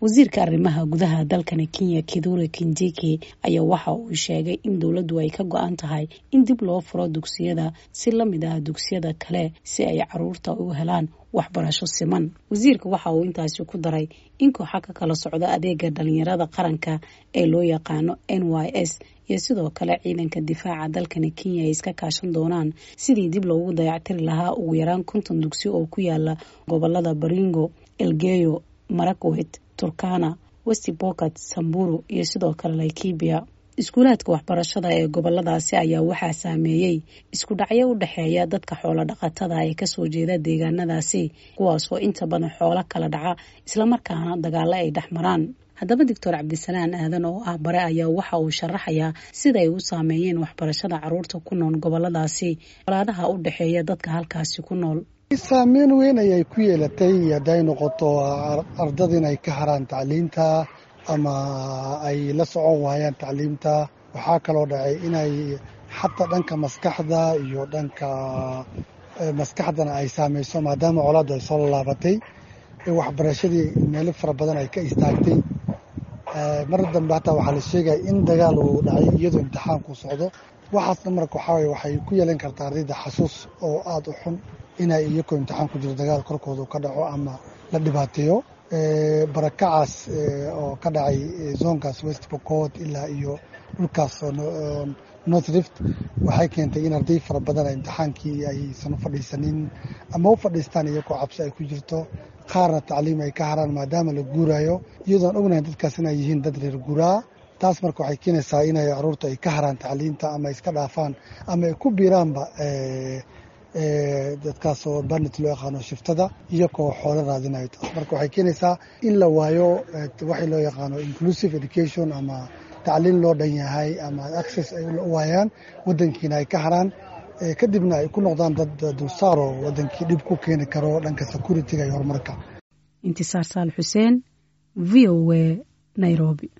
wasiirka arrimaha gudaha dalkani kenya kidure kinjiki ayaa waxa uu sheegay in dowladdu ay ka go-an tahay in dib loo furo dugsiyada si la mid ah dugsiyada kale si ay caruurta u helaan waxbarasho siman wasiirka waxa uu intaasi ku daray in kooxa ka kala socda adeega dhalinyarada qaranka ee loo yaqaano n y s iyo sidoo kale ciidanka difaaca dalkani kenya ay iska kaashan doonaan sidii dib loogu dayactiri lahaa ugu yaraan konton dugsi oo ku yaala gobolada baringo elgeyo marakwet turkana westi bokat samburu iyo sidoo kale laikibia iskuulaadka waxbarashada ee goboladaasi ayaa waxaa saameeyey isku dhacyo u dhexeeya dadka xoolo dhaqatada ee kasoo jeeda deegaanadaasi kuwaasoo inta badan xoolo kala dhaca islamarkaana dagaalo ay dhex maraan haddaba doctor cabdisalaan aadan oo ah bare ayaa waxa uu sharaxayaa sida ay u saameeyeen waxbarashada caruurta ku nool goboladaasi walaadaha u dhexeeya dadka halkaasi ku nool saameyn weyn ayay ku yeelatay hadday noqoto ardada inay ka haraan tacliinta ama ay la socon waayaan tacliimta waxaa kaloo dhacay inay xataa dhanka maskaxda iyo dhanka maskaxdana ay saameyso maadaama colaaddu ay soo laalaabatay waxbarashadii meelo fara badan ay ka istaagtay mar dambe hataa waxaa la sheegaya in dagaal uu dhacay iyadoo imtixaanku socdo waxaasna marka waxaa waye waxay ku yeelan kartaa ardayda xasuus oo aada u xun inay iyagoo imtixaan ku jiro dagaal korkooda ka dhaco ama la dhibaateeyo barakacaas oo ka dhacay zoonkaas west bocot ilaa iyo dhulkaas north rift waxay keentay in arday fara badan imtixaankii aysan u fadhiisanin ama u fadhiistaan iyagoo cabsi ay ku jirto qaarna tacliim ay ka haraan maadaama la guuraayo iyadoon ognahay dadkaas inay yihiin dad reer guuraa taas marka waxay keenaysaa inay caruurta ay ka haraan tacliinta ama iska dhaafaan ama ay ku biiraanba dadkaasoo banit loo yaqaano shiftada iyagoo xoolo raadinayo taas marka waxay keenaysaa in la waayo waxay loo yaqaano inclusive education ama tacliin loo dhan yahay ama access ay u waayaan wadankiina ay ka haraan kadibna ay ku noqdaan dad dulsaaro wadankii dhib ku keeni karo dhanka security-ga iyo horumarka intisaar saal xuseen v o a nairobi